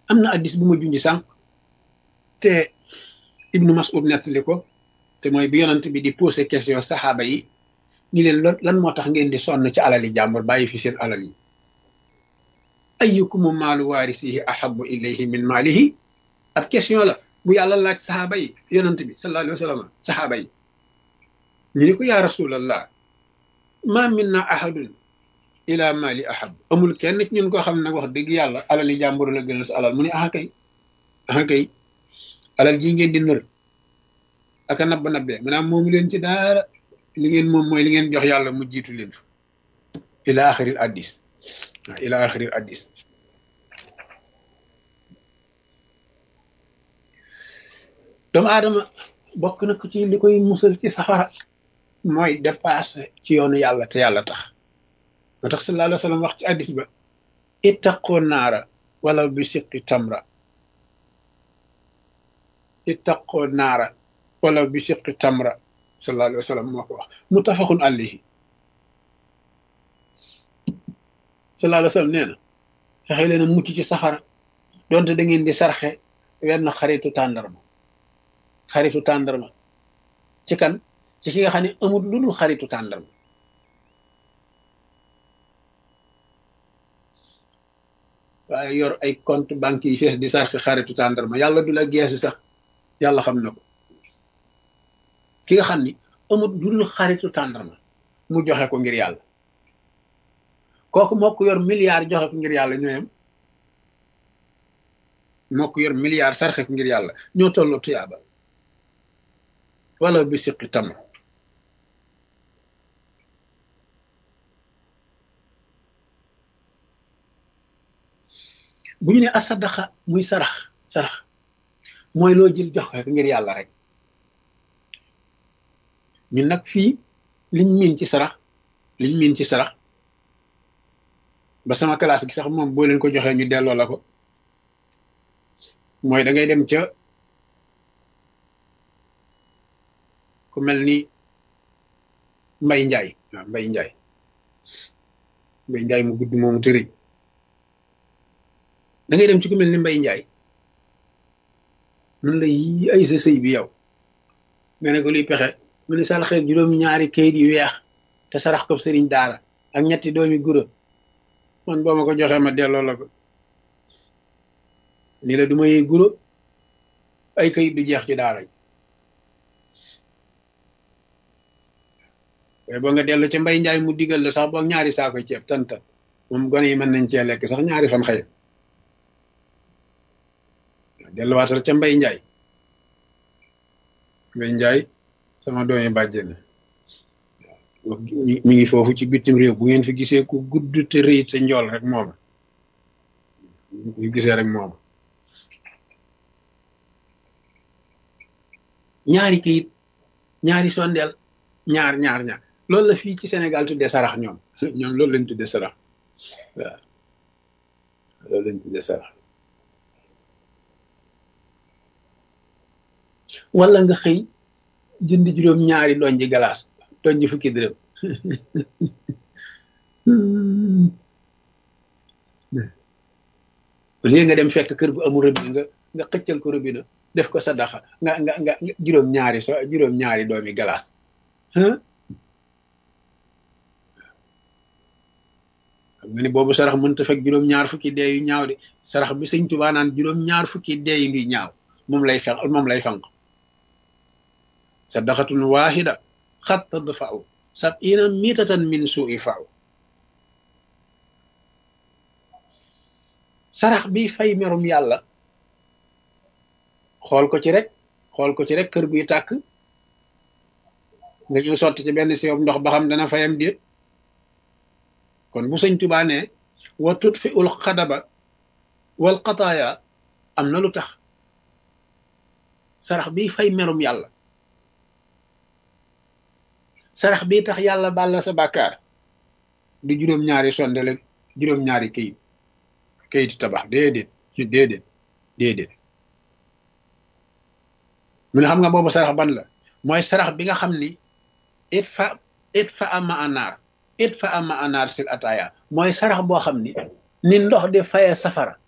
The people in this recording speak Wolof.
am na addis bu ma junj sànq te ibnu mas'ud nettali ko te mooy bi yonant bi di posé question saxaaba yi ni leen lan moo tax ngeen di sonn ci alali jàmbur bàyyi fi seen alal yi ayyukumu maalu waarisihi ahabu ilayhi min maalihi ab question la bu yàlla laaj saxaaba yi yonant bi sallallahu alayhi wa sallam saxaaba yi ñu ni ko yaa rasulallah ma minna ahadun ila mali ahab amul kenn ci ñun koo xam ne nag wax dëgg yàlla alal yi jàmbur la gënal sa alal mu ne aha kay aha kay alal ji ngeen di nër aka nabba nabbee maanaam moomu leen ci daara li ngeen moom mooy li ngeen jox yàlla mu jiitu leen fa ila axiril addis waaw ila axiril addis doomu aadama bokk na ko ci li koy musal ci safara mooy dépassé ci yoonu yàlla te yàlla tax moo tax sallallahu alayhi wa sallam wax ci addis ba ittaqoo naara wala bi siqi tamra ittaqoo naara wala bi siqi tamra sallallahu alayhi wa sallam moo ko wax muttafaqun alayhi sallallahu alayhi wa sallam nee na fexe leen a mucc ci safara donte da ngeen di sarxe wenn xaritu tàndarma xaritu tàndarma ci kan ci ki nga xam ne amul lu dul xaritu tàndarma waaye yor ay compte banque yi fees di sarxi xaritu tàndarma yàlla du la geesu sax yàlla xam na ko ki nga xam ni amul lu dul xaritu tàndarma mu joxe ko ngir yàlla kooku moo ko yor milliard joxe ko ngir yàlla ñooyam moo ko yor milliard sarxe ko ngir yàlla ñoo tolloo tuyaaba wala bi siqi tamr bu ñu ne asadaxa muy sarax sarax mooy loo jël jox ko ngir yàlla rek ñun nag fii liñ miin ci sarax liñ miin ci sarax ba sama classe gi sax moom boo leen ko joxee ñu delloo la ko mooy da ngay dem ca ku mel ni mbay njaay waaw mbay njaay mbay njaay mu gudd moomu tëri da ngay dem ci ku mel ni mbay njaay mun la yi ay sa sëy bi yow nga ne ko luy pexe mu ne saraxe juróom ñaari kayit yu weex te sarax ko sëriñ daara ak ñetti doomi gura man boo ma ko joxee ma delloo la ko ni la du ma yee guro ay kayit du jeex ci daara ji waaye boo nga dellu ca mbay njaay mu digal la sax boog ñaari saako ceeb tanta moom gone yi mën nañ cee lekk sax ñaari fan xëy delluwaatal ca mbay njaay mbay njaay sama doomi bàjjen mi ngi foofu ci bitim réew bu ngeen fi gisee ku gudd te rëy te njool rek mooma ñu gisee rek mooma ñaari kayit ñaari sondeel ñaar ñaar ñaar loolu la fii ci Sénégal tuddee sarax ñoom ñoom loolu lañ tuddee sarax waaw loolu lañ tuddee sarax wala nga xëy jënd juróom ñaari doñ ji galaas doñ ji fukki dërëm léegi nga dem fekk kër gu amul robinet nga nga xëccal ko robinet def ko sadaxa nga nga nga juróom ñaari so juróom ñaari doomi galaas xam nga ni boobu sarax mënta fekk juróom ñaar fukki dee yu ñaaw de sarax bi sëñ Tuubaa naan juróom ñaar fukki dee yu ñaaw moom lay fex moom lay fanq sadaqatun waahida xat tadfa'u sab'ina mitatan min su'i fa'u sarax bi fay merum yàlla xool ko ci rek xool ko ci rek kër guy tàkk nga ñëw sotti ci benn siyob ndox ba xam dana fayam déet kon bu sëñ Tuubaa ne wa tutfi ul xadaba wal qataaya am na lu tax sarax bi fay merum yàlla sarax bi tax yàlla baal la sa bàkkaar du juróom-ñaari sondele juróom-ñaari kayit kayiti tabax déedéet déedéet déedéet mu ne xam nga boobu sarax ban la mooy sarax bi nga xam ni it fa it fa ama anaar it fa ama anaar sil ataaya mooy sarax boo xam ni ni ndox di faye safara